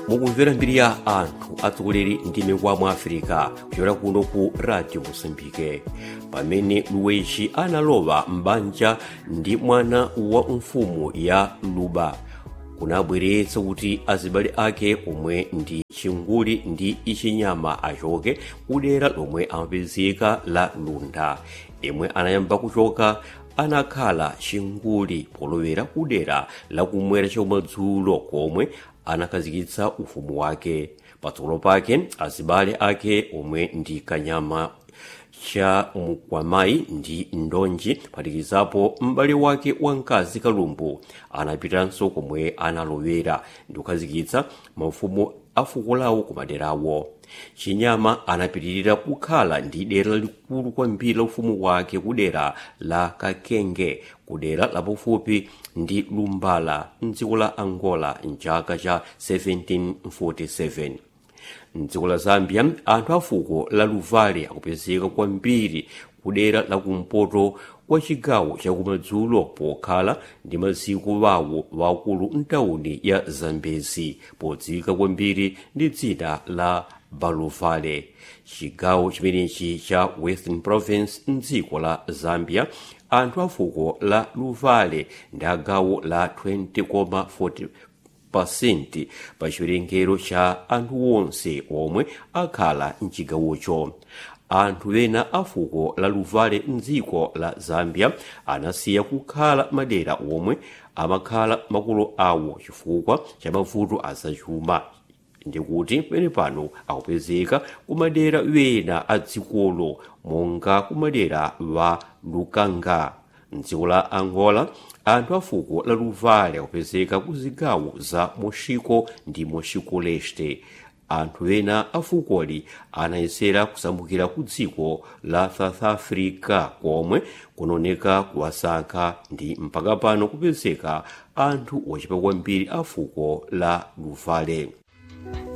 mukumvera mbiri ya anthu atsogoleri ndi mikwamo a afirika kuchokera kuno ku radio mosambike pamene luwechi analowa m'banja ndi mwana wa mfumu ya luba kunabweretsa kuti azibale ake omwe ndi chinguli ndi ichinyama achoke kudera lomwe amapezeka la lunda yemwe anayamba kuchoka anakhala chinguli polowera kudera lakumwera chakumadzulo komwe anakhazikitsa ufumu wake patsogolo pake azibale ake omwe ndi kanyama cha mukwamayi ndi ndonji phatikizapo m'bale wake wamkazi kalumbu anapitanso komwe analowera ndi kukhazikitsa maufumu a fuko lawo kumaderawo chinyama anapitirira kukhala ndi dera likulu kwambiri la ufumu wake kudera la kakenge kudera lapafupi ndi lumbala mdziko la angola mchaka cha 1747 mdziko la zambia anthu a fuko la luvale akupezeka kwambiri kudera lakumpoto kwa chigawo chakumadzulo pokhala ndi maziko wawo wakulu mtawuni ya zambezi podziwika kwambiri ndi dzina la baluvale chigawo chimenechi cha western province mdziko la zambia anthu a fuko la luvale ndi agawo la 20,40 pasenti pa chiwerengero cha anthu onse omwe akhala mchigawocho anthu ena a fuko la luvale mdziko la zambia anasiya kukhala madera omwe amakhala makolo awo chifukwa cha mavuto azachuma ndikuti pene pano akupezeka kumadera wena a dzikolo monga kumadera wa lukanga mdziko la angola anthu a fuko la luvale akupezeka ku zigawo za moshiko ndi moshiko leste anthu ena a fukoli anayesera kusambukira ku dziko la south africa komwe kunaoneka kuwasankha ndi mpaka pano kupezeka anthu ochepa kwambiri a fuko la luvale